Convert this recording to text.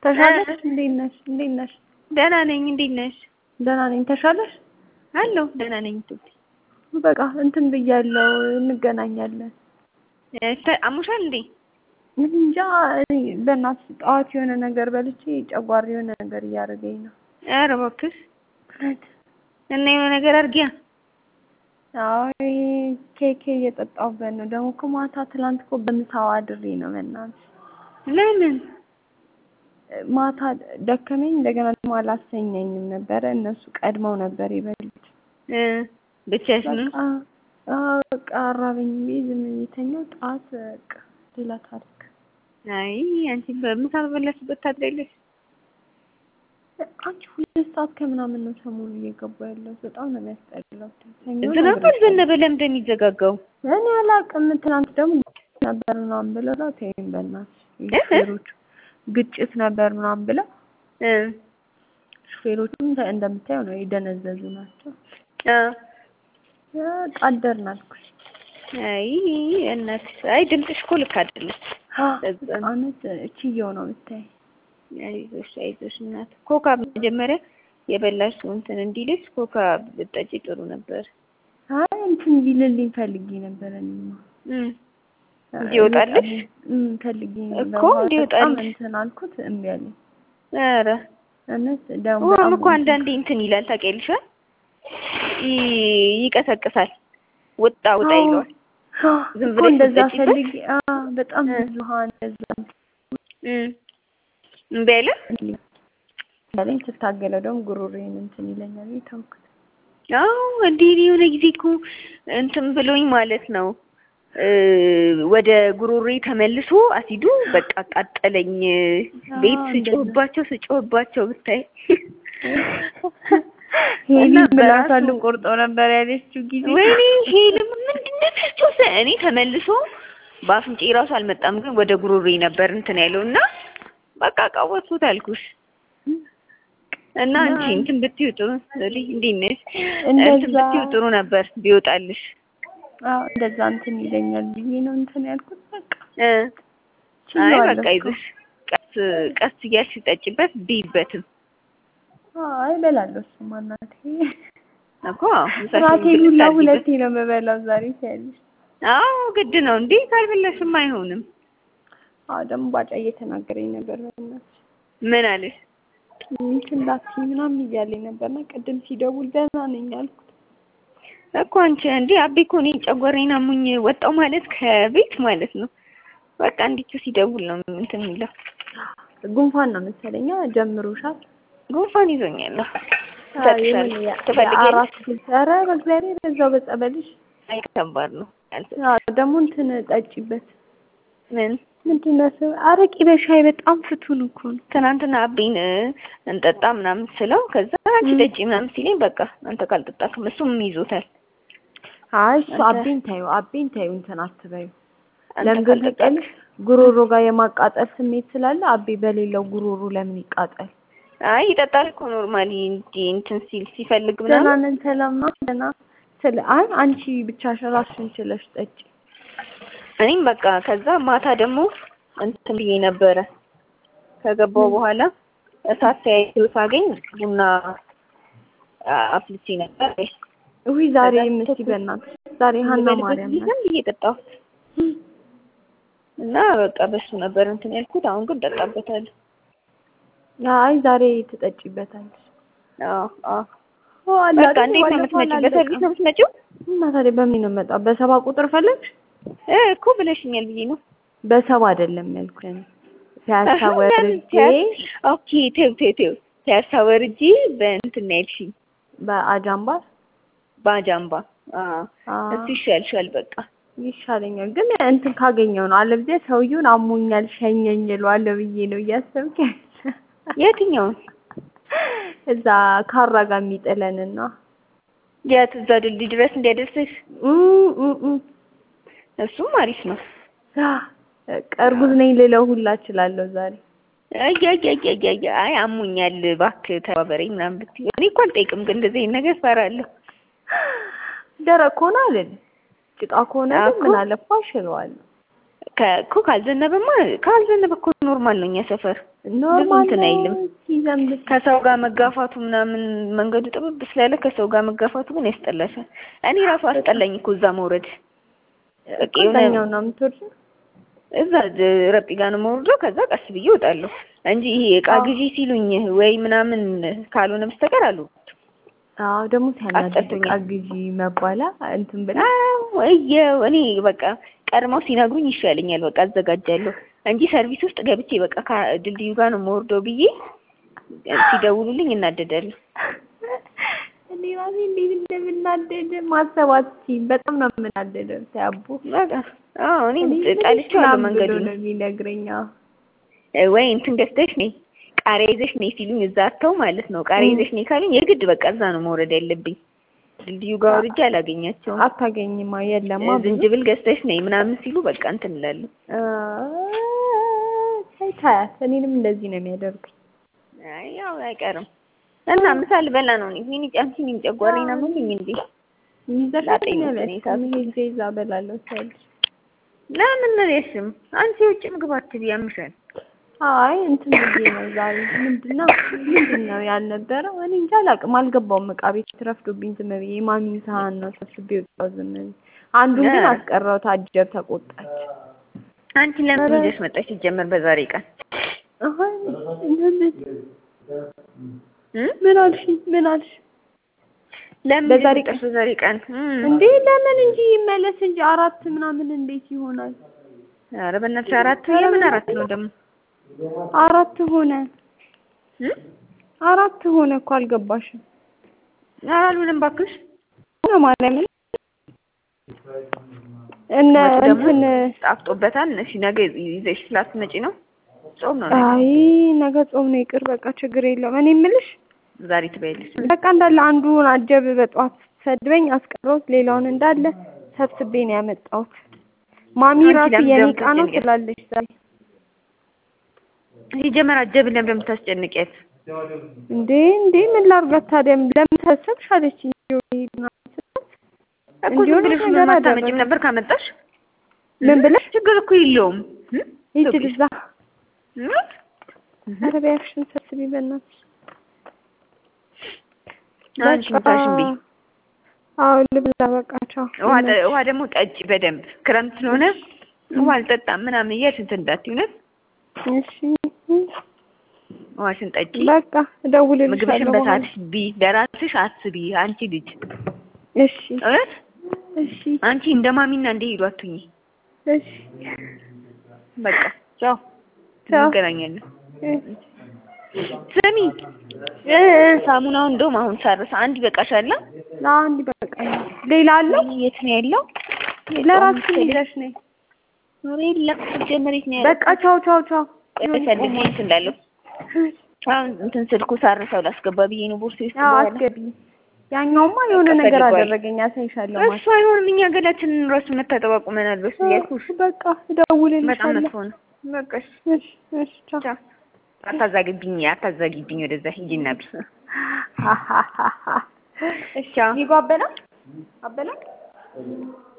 ተሻለሽ? እንዴት ነሽ? እንዴት ነሽ? ደህና ነኝ። እንዴት ነሽ? ደህና ነኝ። ተሻለሽ? አለሁ ደህና ነኝ። ቱቲ በቃ እንትን ብያለሁ፣ እንገናኛለን። አሙሻል እንዴ? እንጃ እኔ በእናትሽ ጠዋት የሆነ ነገር በልቼ ጨጓራ የሆነ ነገር እያደረገኝ ነው። ኧረ እባክሽ እና የሆነ ነገር አድርጊያ። አይ ኬክ እየጠጣሁበት ነው። ደግሞ እኮ ማታ ትላንት እኮ በምሳው አድሬ ነው። በእናትሽ ለምን ማታ ደከመኝ። እንደገና ደግሞ አላሰኘኝም ነበረ። እነሱ ቀድመው ነበር የበሉት። ብቻሽን ነው? በቃ በቃ አራበኝ ብዬ ዝም ብዬ ተኛሁ። ጠዋት በቃ ሌላ ታሪክ። አይ አንቺ በምሳ በበላሽበት ታድሪያለሽ። አንቺ ሁለት ሰዓት ከምናምን ነው ሰሞኑ እየገባ ያለው። በጣም ነው የሚያስጠላው። ዝናብ አልዘነበ ለምንድን ነው የሚዘጋጋው? እኔ አላውቅም። ትናንት ደግሞ ነበር ምናምን ብለው ተይኝ በእናትሽ ሹፌሮቹ ግጭት ነበር ምናምን ብለው ሹፌሮቹም እንደምታየው ነው የደነዘዙ ናቸው። ቃደርን አልኩሽ። አይ እናትሽ አይ ድምፅሽ እኮ ልክ አይደለም። አመት ችየው ነው የምታይ። አይዞሽ አይዞሽ እናት ኮካ መጀመሪያ የበላሽው እንትን እንዲልሽ ኮካ ብጠጪ ጥሩ ነበር። አይ እንትን ቢልልኝ ፈልጌ ነበር እኔማ እንዲወጣልሽ ፈልጌ እኮ እንዲወጣልሽ እንትን አልኩት እምቢ አለኝ። ኧረ እውነት ደግሞ ውሃም እኮ አንዳንዴ እንትን ይላል ታውቂያለሽ፣ ይቀሰቅሳል። ውጣ ውጣ ይለዋል። ዝም እኮ ብለሽ እንደዛ ስትጠጪበት ፈልጌ በጣም ብዙ ውሃ እንደዛ እምቢ አለ። ያለኝ ስታገለው ደግሞ ጉሮሮዬን እንትን ይለኛል ተውኩት። አዎ እንዴ የሆነ ጊዜ እኮ እንትን ብሎኝ ማለት ነው ወደ ጉሮሬ ተመልሶ አሲዱ በቃ ቃጠለኝ። ቤት ስጮህባቸው ስጮህባቸው ብታይ ሄሊ ምላሷን ልቆርጦ ነበር ያለችው ጊዜ ወይኔ ሄልም ምንድን ነው እኔ ተመልሶ በአፍንጬ ራሱ አልመጣም፣ ግን ወደ ጉሮሬ ነበር እንትን ያለው እና በቃ ቃወጥኩት አልኩሽ። እና አንቺ እንትን ብትይው ጥሩ እንዴት ነሽ? እንትን ብትይው ጥሩ ነበር ቢወጣልሽ። አዎ እንደዛ እንትን ይለኛል ብዬ ነው እንትን ያልኩት። በቃ አይ በቃ ይዘሽ ቀስ ቀስ እያልሽ ጠጪበት ቢይበትም። አይ እበላለሁ። እሱማ እናቴ እኮ ራቴን ሁላ ሁለቴ ነው የምበላው ዛሬ ሲያለሽ። አዎ ግድ ነው እንዴ ካልበላሽም አይሆንም። አዎ ደግሞ ባጫ እየተናገረኝ ነበር። በእናትሽ ምን አለሽ? እንትን እንዳትዪ ምናምን እያለኝ ነበርና ቅድም ሲደውል ደህና ነኝ አልኩት። እኮ አንቺ እንዴ አቤ እኮ እኔን ጨጓራዬን አሞኝ ወጣው ማለት ከቤት ማለት ነው። በቃ እንዲቹ ሲደውል ነው እንትን የሚለው። ጉንፋን ነው መሰለኛ ጀምሮሻል። ጉንፋን ይዞኛል። አራት ኧረ በእግዚአብሔር በዛው በጸበልሽ። አይ ከባድ ነው። ደግሞ እንትን ጠጪበት። ምን ምንድን ነው ስም አረቂ በሻይ በጣም ፍቱን እኮ ነው። ትናንትና አቤን እንጠጣ ምናምን ስለው ከዛ አንቺ ጠጪ ምናምን ሲለኝ በቃ አንተ ካልጠጣክም እሱም ይዞታል። አይ እሱ አቤን ታዩ አቤን ታዩ እንትን አትበዩ። ለምን ግን ታውቂያለሽ? ጉሮሮ ጋር የማቃጠል ስሜት ስላለ አቤ በሌለው ጉሮሮ ለምን ይቃጠል? አይ ይጠጣል እኮ ኖርማሊ እንዲ እንትን ሲል ሲፈልግ ደህና ምናምን ነን ሰላም ነው ደህና ስለ አይ አንቺ ብቻሽን ራስሽን ችለሽ ጠጪ። እኔም በቃ ከዛ ማታ ደግሞ እንትን ብዬ ነበረ ከገባው በኋላ እሳት ተያይዞ ሳገኝ ቡና አፍልቼ ነበር። ውይ ዛሬ ምስቲ በእናትሽ ዛሬ ሀና ማርያም ናት። ዝም ብዬ ጠጣሁት እና በቃ በሱ ነበር እንትን ያልኩት። አሁን ግን ጠጣበታለሁ። አይ ዛሬ ትጠጪበታለሽ። አዎ አዎ ኦ አላ በቃ እንዴት ነው የምትመጪው? በሰርቪስ ነው የምትመጪው? እና ታዲያ በምን ነው የምመጣው? በሰባ ቁጥር ፈለግሽ? እ እኮ ብለሽኛል ብዬ ነው። በሰባ አይደለም ያልኩኝ። ፒያሳ ወርጄ ኦኬ ተይው ተይው ተይው ፒያሳ ወርጄ በእንትን ነው ያልሽኝ በአጃምባር በአጃምባ አዎ እሱ ይሻልሻል በቃ ይሻለኛል ግን እንትን ካገኘው ነው። አለበለዚያ ሰውዬውን አሞኛል ሸኘኝ እለዋለሁ ብዬ ነው እያሰብክ የትኛውን እዛ ካራ ጋር የሚጥለንና የት እዛ ድልድይ ድረስ እንዲያደርስሽ እ እ እ እሱም አሪፍ ነው። እርጉዝ ነኝ ልለው ሁላ እችላለሁ ዛሬ። አያያያያያ አይ አሞኛል እባክህ ተባበረኝ ምናምን ብትይ እኔ እኮ አልጠይቅም፣ ግን እንደዚህ አይነት ነገር እፈራለሁ። ደረቅ ከሆነ አልልም፣ ጭቃ ከሆነ ግን እኮ ምን አለፋሽ እለዋለሁ። እኮ ካልዘነበማ ካልዘነበ እኮ ኖርማል ነው። እኛ ሰፈር ኖርማል እንትን አይልም። ሲዘንብ ከሰው ጋር መጋፋቱ ምናምን መንገዱ ጥብብ ስላለ ከሰው ጋር መጋፋቱ ግን ያስጠላሻል። እኔ ራሱ አስጠላኝ እኮ እዛ መውረድ። በቃ የሆነ ቀኛው ነው የምትወርጂው? እዛ ረጲ ጋር ነው የምወርደው። ከዛ ቀስ ብዬ እወጣለሁ እንጂ ይሄ እቃ ግዢ ሲሉኝ ወይ ምናምን ካልሆነ በስተቀር አሉ አዎ ደግሞ ሲያናድድ አስጠልቶኛል። ዕቃ ግዢ መባላ እንትን ብላ እየው እኔ በቃ ቀድመው ሲነግሩኝ ይሻለኛል። በቃ አዘጋጃለሁ እንጂ ሰርቪስ ውስጥ ገብቼ በቃ ከድልድዩ ጋር ነው የምወርደው ብዬ ሲደውሉልኝ እናደዳለሁ። እኔ ራሴ እንዴት እንደምናደድ ማሰብ አትችይም። በጣም ነው የምናደደው። ሲያቡ በቃ አዎ እኔ ጠልቼዋለሁ መንገዱን። ነው የሚነግረኝ። አዎ ወይ እንትን ገዝተሽ ነይ ቃሪያ ይዘሽ ነይ ሲሉኝ እዛ አተው ማለት ነው። ቃሪያ ይዘሽ ነይ ካሉኝ የግድ በቃ እዛ ነው መውረድ ያለብኝ። ድልድዩ ጋር ወርጄ አላገኛቸውም። አታገኝማ፣ የለማ ብዙ ዝንጅብል ገዝተሽ ነይ ምናምን ሲሉ በቃ እንትን እላለሁ። ታይ ታያት። እኔንም እንደዚህ ነው የሚያደርጉኝ። አይ ያው አይቀርም እና ምሳ ልበላ ነው እኔ ምን ጫንቺ ምን ጨጓራዬን አመመኝ እንዴ? ይዘሽ ላጤ ነው ነው እኔ ሳብ- ሄጄ እዛ እበላለሁ ትያለሽ። ለምን ሬሽም አንቺ የውጭ ምግብ አትበይ ያምሻል። አይ እንትን ብዬ ነው ዛሬ ምንድን ነው ምንድን ነው ያልነበረው? እኔ እንጃ አላውቅም፣ አልገባውም። ዕቃ ቤት ረፍዶብኝ ዝም ብዬ የማሚን ሳህን ነው ሰብስቤ ወጣሁ ዝም ብዬ። አንዱን ግን እ አስቀረሁት። አጀብ ተቆጣች። አንቺ ለምን ይዘሽ መጣሽ ሲጀመር በዛሬ ቀን አይ ምን እ ምን አልሽኝ? ምን አልሽ? ለምን በዛሬ ይዘሽ መጣሽ በዛሬ ቀን እ እንዴ ለምን እንጂ ይመለስ እንጂ አራት ምናምን እንዴት ይሆናል? ኧረ በእናትሽ አራት የምን አራት ነው ደግሞ አራት ሆነ እ አራት ሆነ እኮ አልገባሽም? ኧረ አልሆነም እባክሽ ነው ማርያምን እነ ወጡ ደግሞ እንትን ጣፍጦበታል። እሺ ነገ ይዘሽ ስላትመጪ ነው ጾም ነው ነገ አይ ነገ ጾም ነው ይቅር በቃ ችግር የለውም። እኔ የምልሽ ዛሬ ትበያለሽ። በቃ እንዳለ አንዱን አጀብ በጠዋት ሰድበኝ አስቀረውት ሌላውን እንዳለ ሰብስቤ ነው ያመጣሁት። ማሚ አንቺ ራሱ ለምን የኔ ለምን ዕቃ ነው ታስጨንቂያት? ትላለች ዛሬ። ሲጀመር አጀብን ለምን እንደምታስጨንቂያት እንዴ እንዴ ምን ላድርጋት ታዲያ ለምን ሰብሰብሽ አለችኝ። ይሄድና እኮ እንዲሁ ዝም ብለሽ ነገር ምን አታመጪም አደረገ። ነበር ካመጣሽ ምን ብለሽ ችግር እኮ የለውም እ? ሂጂ ልዛ እ? ኧረ በያክሽን ሰብስቢ በእናትሽ። አንቺ ምታሽን ቢ አዎ ልብላ በቃ ቻው። ውሃ ጠ- ውሃ ደግሞ ጠጪ በደንብ ክረምት ስለሆነ ውሃ አልጠጣም ምናምን እያልሽ እንትን እንዳትዪ እውነት እሺ ውሃሽን ጠጪ በቃ ምግብሽን እደውልልሻለሁ በኋላ። በሰዓትሽ ቢ ለራስሽ አስቢ አንቺ ልጅ እሺ እውነት እሺ አንቺ እንደ ማሚና እንደ ሄዱ አትሁኚ እሺ በቃ ቻው ቻው። እንገናኛለን እ ስሚ እ ሳሙናው እንደውም አሁን ሳርስ አንድ ይበቃሻል ለአንድ ይበቃኛል። ሌላ አለው የት ነው ያለው ለራስሽ ይዘሽ ነይ። ኧረ የለም ሲጀመር የት ነው ያለው በቃ ቻው ቻው ቻው። ፈልጌ እንትን እንዳለው አሁን እንትን ስልኩ ሳርሰው ላስገባ ብዬ ነው ቦርሴ ውስጥ አዎ በኋላ አስገቢ። ያኛውማ የሆነ በቃ ነገር ፈልጓል። አደረገኝ። አሳይሻለሁ ማለት እሱ አይሆንም እኛ ገላችንን ራሱ መታጠብ አቁመናል በሱ እያልኩሽ በቃ በጣም እደውልልሻለሁ። መጥፎ ነው በቃ እሺ እሺ እሺ ቻው። ቻው አታዛግብኝ አታዛጊብኝ ወደዛ ሂጂና ቢ እሺ ቻው ይጓ አበላ አበላ